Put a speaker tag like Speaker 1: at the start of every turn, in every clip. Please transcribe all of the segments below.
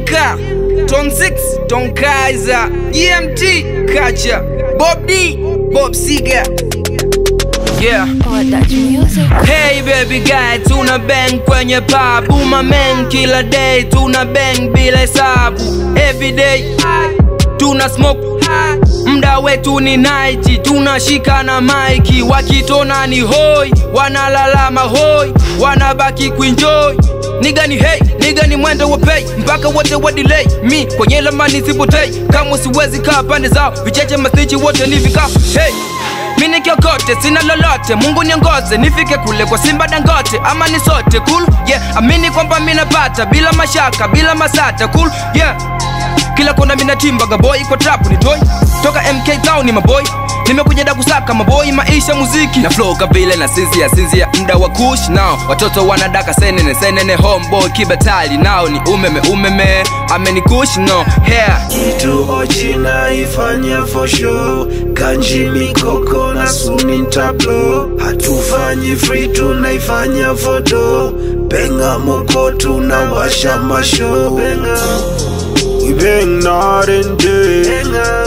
Speaker 1: Bianca, Tom 6, Tom Kaiser, EMT, Kacha, Bob D, Bob Seger. Yeah.
Speaker 2: Or Dutch music.
Speaker 1: Hey baby guy, tuna bang kwenye pub Uma man kila day, tuna bang bila hesabu Every day, tuna smoke Mda wetu ni night, tunashika na maiki Wakitona ni hoi, wanalalama hoi Wanabaki kuenjoy Niga ni hey, niga ni mwendo wa pay Mpaka wote wa delay Mi kwenye lamani sipotei Kama siwezi kaa pande zao Vicheche masichi wote ni vikao Hey mini kiokote sina lolote mungu niongoze nifike kule kwa simba dangote ama ni sote cool yeah amini kwamba minapata bila mashaka bila masata cool yeah kila kona minatimba gaboy kwa trap ni toy toka mk town ni maboy nimekuja da kusaka maboy maisha muziki na flow kabile na sinzia sinzia mda wa kush nao watoto wanadaka senene senene homeboy kibatali nao ni umeme umeme amenikush no hair
Speaker 3: kitu ochi naifanya for show kanji mikoko na suni tablo hatufanyi free tunaifanya foto benga moko tunawasha masho benga we bang night and day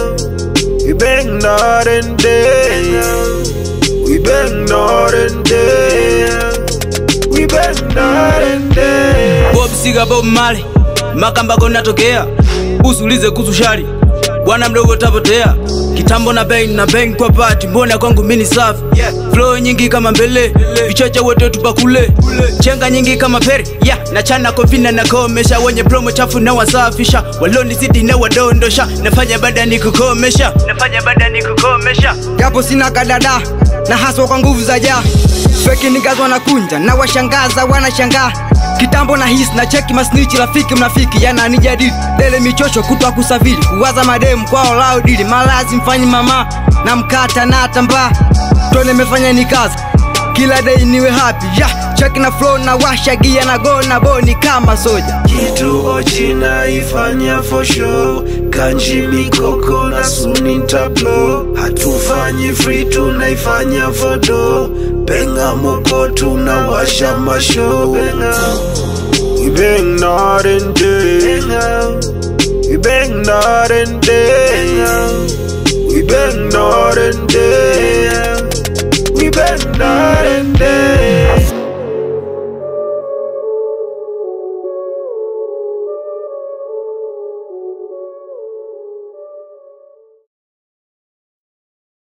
Speaker 3: we bang night and day we bang night and day we bang night and day
Speaker 4: Bob Siga Bob Marley Makambako natokea usulize kuhusu shari bwana mdogo tapotea kitambo na bang na bang kwa pati mbona kwangu mini safi flow nyingi kama mbele vichacha wote tupakule chenga nyingi kama peri yeah na chana kovina na komesha wenye promo chafu na wasafisha waloni city na wadondosha nafanya bada ni kukomesha nafanya bada ni kukomesha
Speaker 5: japo sina kadada na haswa kwa nguvu za jaa feki nigazi wanakunja na washangaza wanashangaa kitambo na hisi na cheki masnichi rafiki mnafiki yananijadili dele michosho kutwa kusafiri kuwaza mademu kwao lao dili malazi mfanyi mama na mkata na tambaa tone mefanya ni kazi kila day niwe happy yeah, cheki na flow na washa gia na go na boni kama soja
Speaker 3: kitu ochi naifanya for show kanji mikoko na suni tablo hatufanyi free tunaifanya foto benga moko tunawasha masho benga we bang night and day we bang night and day we bang night and day